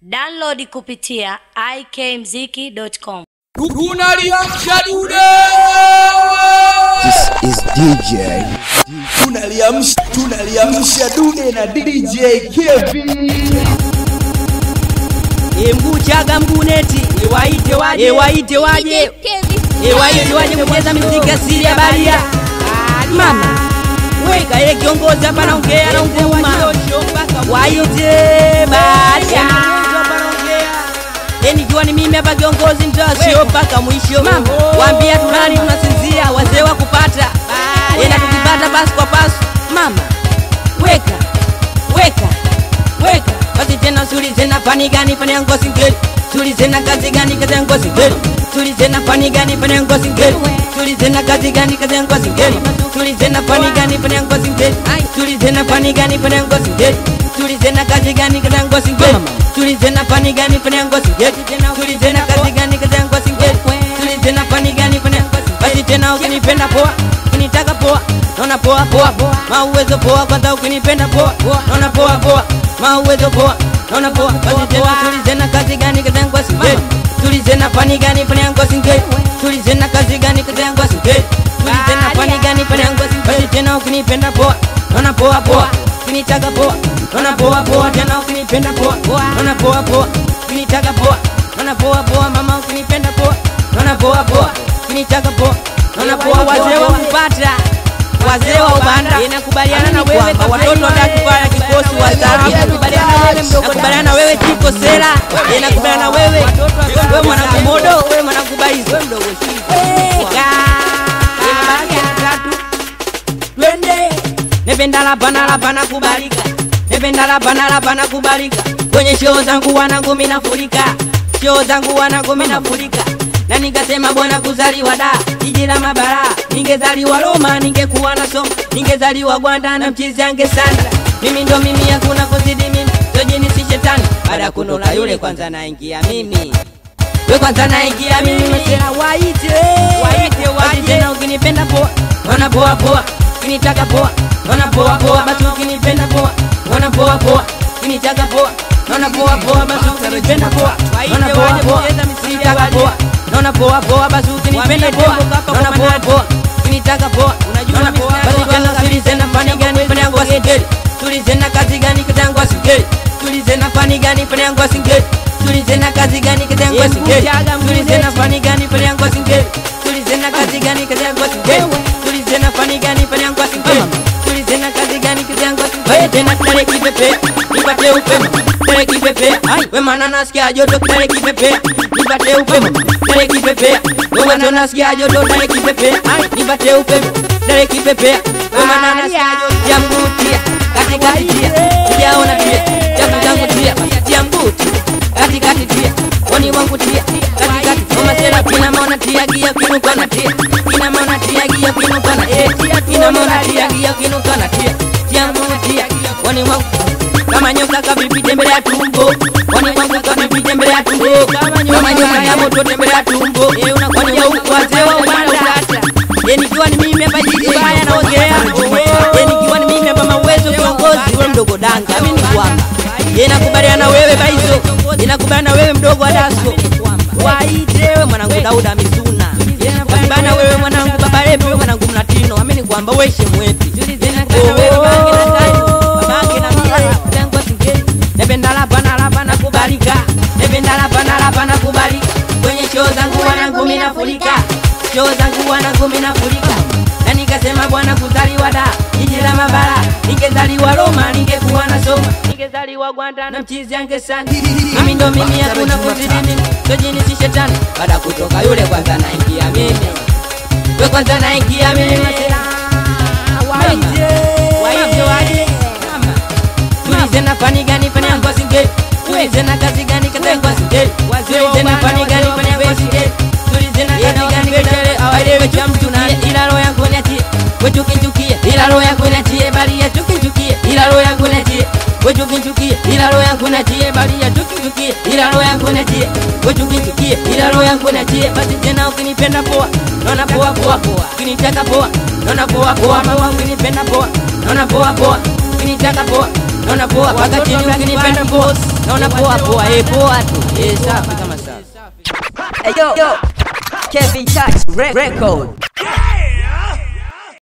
Download kupitia ikmziki.com. tunaliamsha dude This is DJ. tunaliamsha tunaliamsha dude na dj kevin emguchaga mguneti ewaite waje ewaite waje ewaite waje kucheza miziki asili ya baria mama weka ye kiongozi hapa naongea na nguma waite baria nikiwa ni mimi hapa kiongozi mtasio mpaka mwisho waambia tunani tunasinzia wazee wa kupata ena tukipata basi kwa pasu mama weka weka weka basi tena suli tena fani gani fani yangu singeli suli tena kazi gani kazi yangu singeli suli tena fani gani fani yangu singeli suli tena kazi gani kazi yangu singeli suli tena fani gani fani yangu singeli suli tena fani gani fani yangu singeli suli tena kazi gani kazi yangu singeli suli tena fani gani fani yangu singeli suli tena kazi gani kazi yangu singeli suli tena fani gani fani yangu basi tena ukinipenda poa ukinitaka poa naona poa poa mauwezo poa kwanza ukinipenda poa naona poa poa mauwezo poa naona poa basi tena tulizena kazi gani kazi yangu asingeli tulizena fani gani fani yangu asingeli tulizena kazi gani kazi yangu asingeli tulizena fani gani fani yangu asingeli basi tena ukinipenda poa naona poa poa ukinitaka poa naona poa poa tena ukinipenda poa naona poa poa ukinitaka poa naona poa poa mama ukinipenda poa naona poa poa ukinitaka poa naona poa wazee wa kupata wazee wa ubanda inakubaliana na wewe watoto watakufanya kikosi wazazi nakubaliana na wewe tiko sera inakubaliana na wewe wewe mwanangu modo wewe mwanangu baizo twende nependa lapana lapana kubalika nependa lapana lapana kubalika kwenye shoo zangu wanangu minafurika shoo zangu wanangu minafurika na nikasema bwana kuzaliwa da jiji la mabara ningezaliwa Roma ningekuwa na somo ningezaliwa Gwanda na mchizi ange sana mimi ndo mimi hakuna kuzidi mimi tojini si shetani baada ya kunola yule kwanza naingia mimi we kwanza naingia mimi mesela waite waite waite tena ukinipenda poa naona poa poa ukinitaka poa naona poa poa basi ukinipenda poa naona poa poa ukinitaka poa naona poa poa basi ukinipenda poa naona poa poa ukinitaka poa naona poa poa basi ukinipenda poa naona poa poa ukinitaka poa unajua poa basi tena tulizena fani gani fani yangu asingeli tulizena kazi gani kazi yangu asingeli tulizena fani gani fani yangu asingeli tulizena kazi gani kazi yangu asingeli tulizena fani gani fani yangu asingeli tulizena kazi gani kazi yangu asingeli tulizena fani gani fani yangu asingeli tulizena kazi gani kazi yangu asingeli tena kale kipepe nipate upema kale kipepe we maana nasikia joto kale kipepe nipate upema kale kipepe we maana nasikia joto kale kipepe nipate upema kale kipepe we maana nasikia joto ya mbutia katikati tia sijaona tia japo zangu tia tia mbuti katikati tia wani wangu tia katikati mama sera kina maana tia gia kinuka na tia kina maana tia gia kinuka na tia kina maana tia gia kinuka na tia tia mbuti wani wangu kama nyoka kavipi tembelea tumbo wani wangu kavipi tembelea tumbo kama nyoka ya moto tembelea tumbo wani wangu wazee wa ubanda ye nikiwa ni mimi hapa jiji baya naongea ye nikiwa ni mimi hapa mawezo kiongozi ule mdogo danga mimi ni kwamba ye nakubaliana na wewe baizo inakubaliana na wewe mdogo wa dasko waitewe mwanangu dauda misuna bana wewe mwanangu baba lepi wewe mwanangu mlatino amini kwamba weshe mwepi nependa lapana lapana kubalika nependa lapana lapana kubalika kwenye shoo zangu wanangu minafurika shoo zangu wanangu minafurika na nikasema bwana kuzaliwa da jiji la mabara ningezaliwa Roma ningekuwa na soma ningezaliwa Gwanda na mchizi ange sana mimi ndo mimi hakuna kuzidi mimi tojini si shetani baada kutoka yule kwanza naingia mimi we kwanza naingia mimi masela waite waite waje mama tulizena fani gani fani yangu asingeli tulizena kazi gani kazi yangu asingeli tulizena fani gani fani yangu asingeli tulizena kazi gani kazi awalewe cha mtu na ila roho yangu niachie wetu kinchukie ila roho yangu niachie bali ya tukinchukie ila roho yangu niachie wetu kinchukie ila roho yangu niachie bali ya tukinchukie ila roho yangu niachie wetu kinchukie ila roho yangu niachie basi tena ukinipenda poa naona poa poa ukinitaka poa naona poa poa mama ukinipenda poa naona poa poa ukinitaka poa naona poa paka chini ukinipenda poa naona poa poa eh poa tu eh safi kama safi Hey, yo, yo, Kevin Touch Record.